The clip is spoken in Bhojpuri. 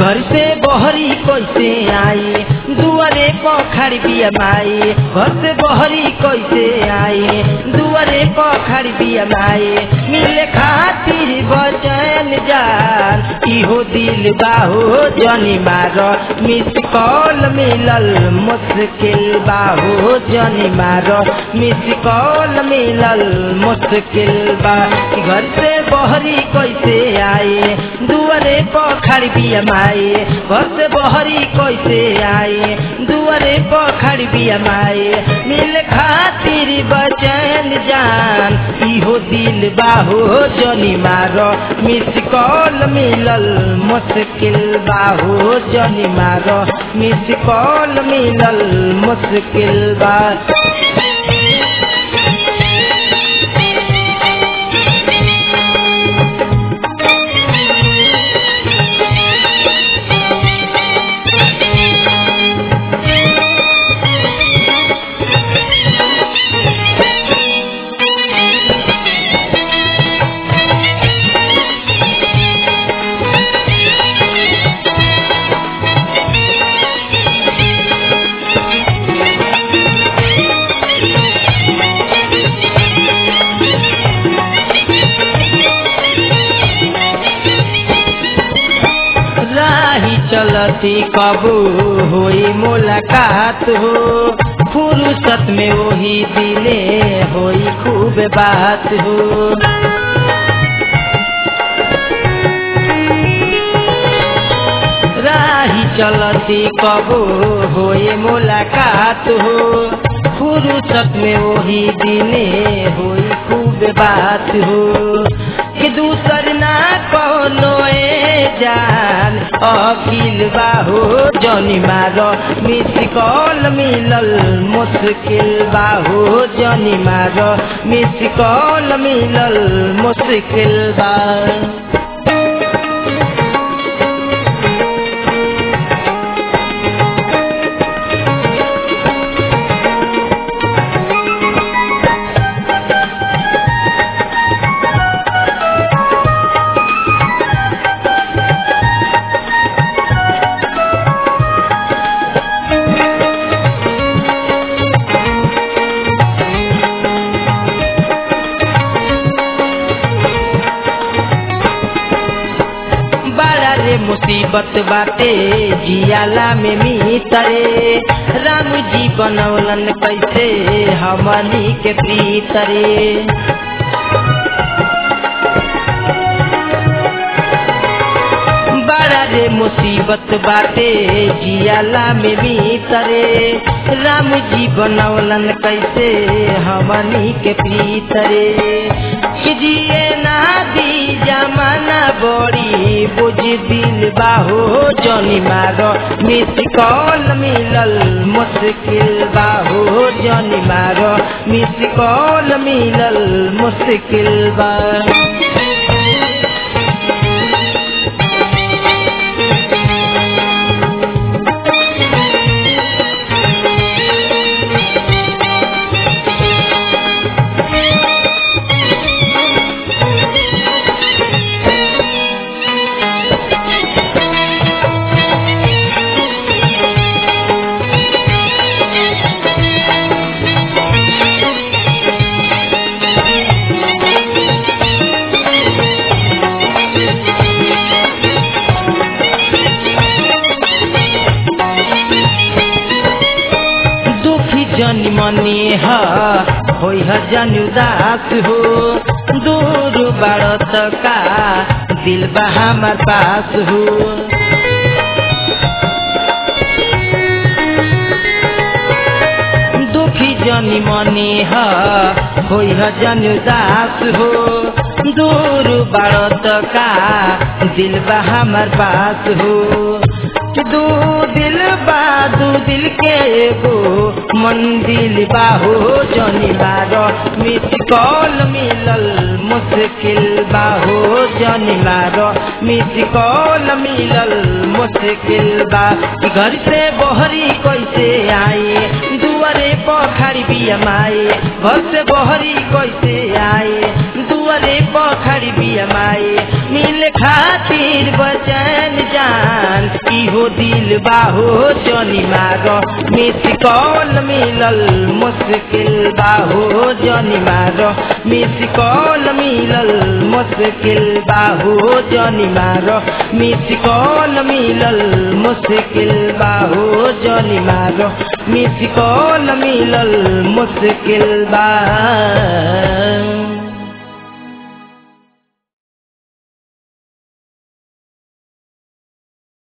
घर से बहरी कैसे आई दुआरे पखड़ बिया माई घर से बहरी कैसे आई दुआरे पखड़ बिया माई मिले खातिर बचन जान इहो दिल बाहो जनी मार मिस कॉल मिलल मुश्किल बाहो जनी मार मिस कॉल मिलल मुश्किल बा घर से बहरी कैसे आए दुआरे पखड़ बिया माई घर से बहरी कैसे आए दुआरे पखड़ बिया माई मिल खातिर बचन जान इहो दिल बाहो जनी मार मिस कॉल मिलल मुश्किल बाहो जनी मार मिस कॉल मिलल मुश्किल बा राही चलती कबू होई मुलाकात हो फुर्सत में वही दिले होई खूब बात हो राही चलती कबू होई मुलाकात हो फुर्सत में वही दिले होई खूब बात हो कि दूसर ना कोनो जान अखिल बाहो जनी मार मिस कॉल मिलल मुश्किल बाहो जनी मार मिस कॉल मिलल मुश्किल बा बड़ा रे मुसीबत बाटे जियाला में मीतरे राम जी बनौलन कैसे हमनी के प्रीतरे बड़ा रे मुसीबत बाटे जियाला में भीतरे राम जी बनौलन कैसे हमनी के भीतरे कि जिए ना दी जमाना बड़ी बुझ दिल बाहो जनी मारो मिस कॉल मिलल मुश्किल बाहो जनी मारो मिस कॉल मिलल मुश्किल बा दुखी जनी मनी ह होई ह जन उदास हो दूर बाड़त का दिल बा हमार पास हो दुखी जनी मनी ह होई ह जन उदास हो दूर बाड़त का दिल बा हमार पास हो दू दिल बा दू दिल के एगो मन दिल बाहो जनी मारो मिस कॉल मिलल मुश्किल बाहो जनी मारो मिस कॉल मिलल मुश्किल बा कि घर से बहरी कैसे आए दुआरे पखारी बिया माए घर से बहरी कैसे आए दुआ दुआरे पखड़ बिया माई मिल खातिर बचन जान इहो दिल बाहो जनी मारो मिस कॉल मिलल मुश्किल बाहो जनी मारो मिस कॉल मिलल मुश्किल बाहो जनी मारो मिस कॉल मिलल मुश्किल बाहो जनी मारो मिस कॉल मिलल मुश्किल बा